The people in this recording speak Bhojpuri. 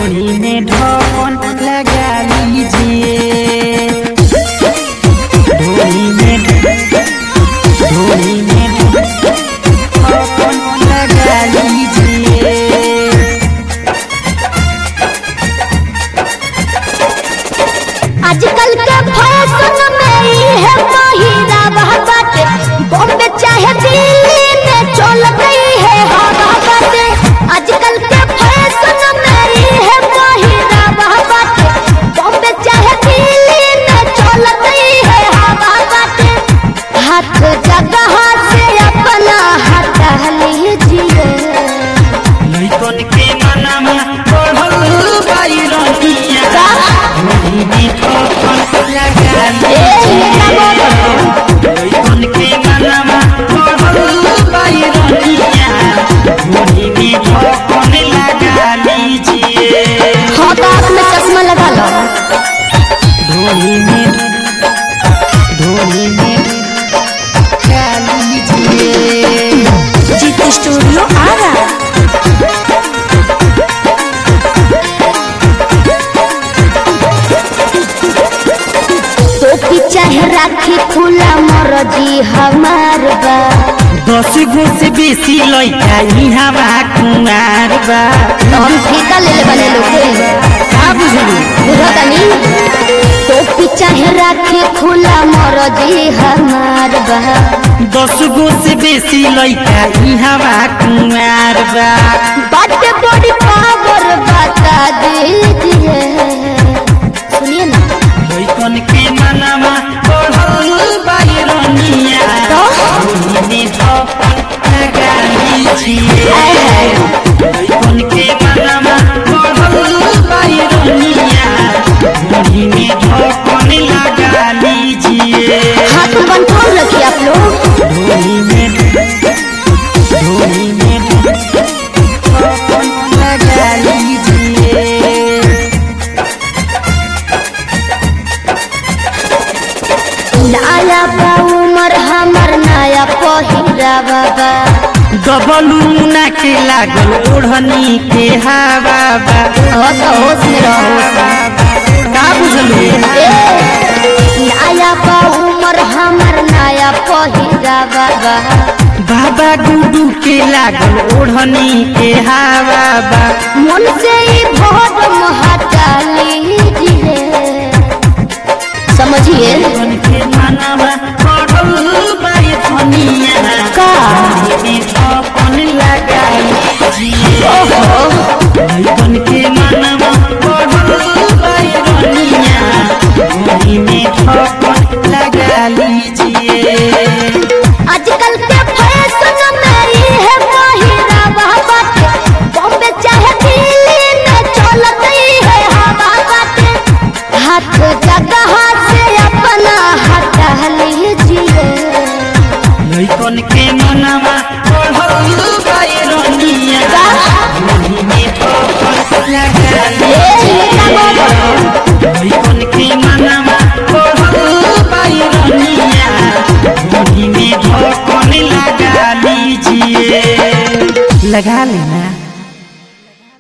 ढोली में ढोल लगा लीजिए ढोली में ढोली में ढोल लगा लीजिए आजकल के फैशन में ई है महिला बाटे बॉम्बे चाहे दिल्ली में चल गई है हवा बाटे आजकल के फैशन में ई है महिला बाटे बॉम्बे चाहे दिल्ली में चल गई है हवा बाटे हाथ जगह से अपना हटा लीजिए लइकन के मनमा बढ़ल बाइरनिया ढोली में ढोल लगा लइकन के मनमा बढ़ल बाइरनिया ढोली में ढोल लगा लीजिए हाँ तो आपने चश्मा लगा लो ढोली में ढोली में लगा लीजिए जीत स्टूडियो आ रहा टोपी चाहे राखी खुला मरजी हमार बा दस गो से बेसी लइका इहाँ कुमार बा तो हम ठेका ले ले बने लोग का बुझलू बुझतनी टोपी चाहे राखी खुला मरजी हमार बा दस गो से बेसी लइका इहाँ कुमार बा बाटे बड़ी पावर बता दीजिए सुनिए ना लइकन के मनवा बढ़ल बाइरनिया तो? ढोली में ढोल लगा लीजिए लइकन के मनवा बढ़ल बाइरनिया ढोली में ढोल लगा लीजिए हाथ में कंट्रोल रखिए आप लोग ढोली में ढोली में ढोल लगा लीजिए नया बा उमर हमर नया पहिरा बाबा डबलू मुना के लागल ओढ़नी के हवा बा हो तो होश में रहो का बुझलू ए, नया बा उमर हमर नया पहिरा बाबा बाबा गुडू के लागल ओढ़नी के हवा बा मन से ही भोग हटा लीजिए समझिए मन के मनवा बढ़ल बाई धनिया का? में अपन लगा लीजिए ओहो मन के मनवा बढ़ल बाई धनिया ढोली में अपन लगा लीजिए आजकल के फैशन में ई है पहिरा बाटे बॉम्बे चाहे दिल्ली में चल गई है हवा बाटे हाथ जगह से अपना हटा लीजिए लइकन के मनवा बढ़ल बाइरनिया ढोली में अपन लगा लइकन के मनवा बढ़ल बाइरनिया ढोली में अपन लगा लीजिए लगा लेना